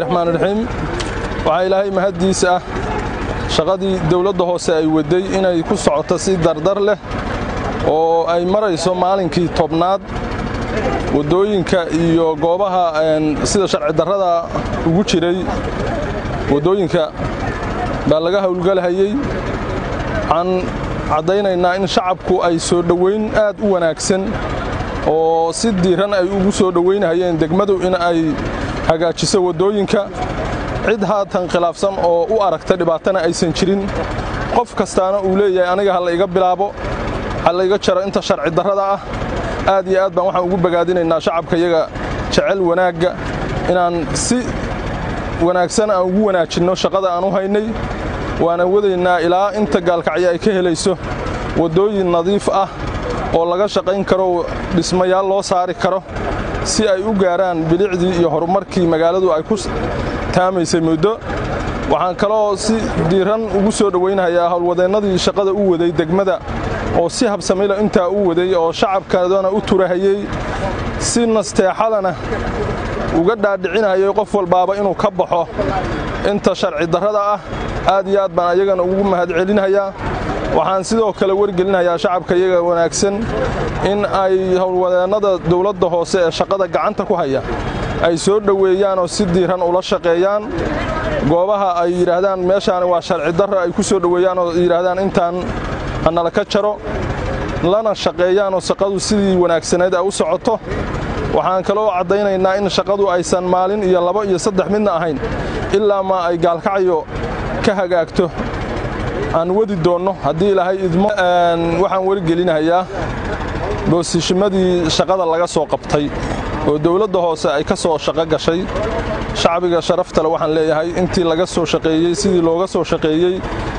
raxmaan raxiim waxaa ilaahay mahaddiisa ah shaqadii dawladda hoose ay waday inay ku socoto si dardar leh oo ay marayso maalinkii tobnaad waddooyinka iyo goobaha sida sharci darrada ugu jiray waddooyinka baa laga howlgalahayey waxaan caddaynaynaa in shacabku ay soo dhowayn aad u wanaagsan oo si diiran ay ugu soo dhowaynahayeen degmadu in ay hagaajiso waddooyinka cid haatan khilaafsan oo u aragta dhibaatana aysan jirin qof kastaana uu leeyahay aniga ha la iga bilaabo ha la iga jaro inta sharci darrada ah aad iyo aad baan waxaan ugu bogaadinaynaa shacabka iyaga jecel wanaagga inaan si wanaagsan aan ugu wanaajinno shaqada aan u haynay waana wadaynaa ilaa inta gaalkacyo ay ka helayso waddooyin nadiif ah oo laga shaqayn karo dhismayaal loo saari karo si ay u gaaraan bilicdii iyo horumarkii magaaladu ay ku taamaysay muddo waxaan kaloo si diiran ugu soo dhowaynhayaa howlwadeennadii shaqada u waday degmada oo si habsamila intaa u waday oo shacabkadana u turahayey si nasteexadana uga dhaadhicinayay qof walbaaba inuu ka baxo inta sharci darrada ah aad iyo aad baan ayagana ugu mahadcelinhayaa waxaan sidoo kale wargelinhayaa shacabka iyaga wanaagsan in ay howlwadeennada dawladda hoose ee shaqada gacanta ku haya ay soo dhoweeyaan oo si diiran ula shaqeeyaan goobaha ay yidhaahdaan meeshaani waa sharci darro ay ku soo dhoweeyaan oo yidhaahdaan intaan hanala ka jaro lana shaqeeyaan oo shaqadu sidii wanaagsanayd ay u socoto waxaan kaloo caddaynaynaa in shaqadu aysan maalin iyo laba iyo saddex midna ahayn ilaa maa ay gaalkacyo ka hagaagto aan wadi doonno haddii ilaahay idmo waxaan wargelinahayaa boosishimadii shaqada laga soo qabtay oo dawladda hoose ay ka soo shaqo gashay shacbiga sharaftale waxaan leeyahay intii laga soo shaqeeyey sidii looga soo shaqeeyey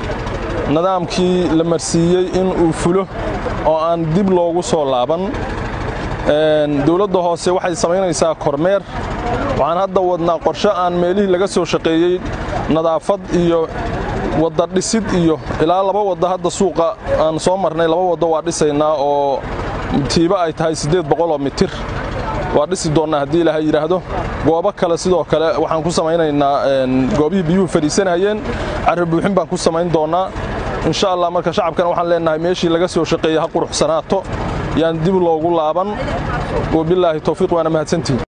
nidaamkii la marsiiyey in uu fulo oo aan dib loogu soo laaban dawladda hoose waxay samaynaysaa kormeer waxaan hadda wadnaa qorshe aan meelihii laga soo shaqeeyey nadaafad iyo wadda dhisid iyo ilaa laba wadda hadda suuqa aan soo marnay laba waddo waa dhisaynaa oo tiiba ay tahay siddeed boqoloo mitir waa dhisi doonnaa haddii ilaahay yidhaahdo goobo kale sidoo kale waxaan ku samaynaynaa goobihii biyuhu fadhiisanayeen carri buuxin baan ku samayn doonnaa insha allah marka shacabkana waxaan leenahay meeshii laga soo shaqeeyey ha quruxsanaato yaan dib loogu laaban wabilaahi towfiiq waana mahadsantihin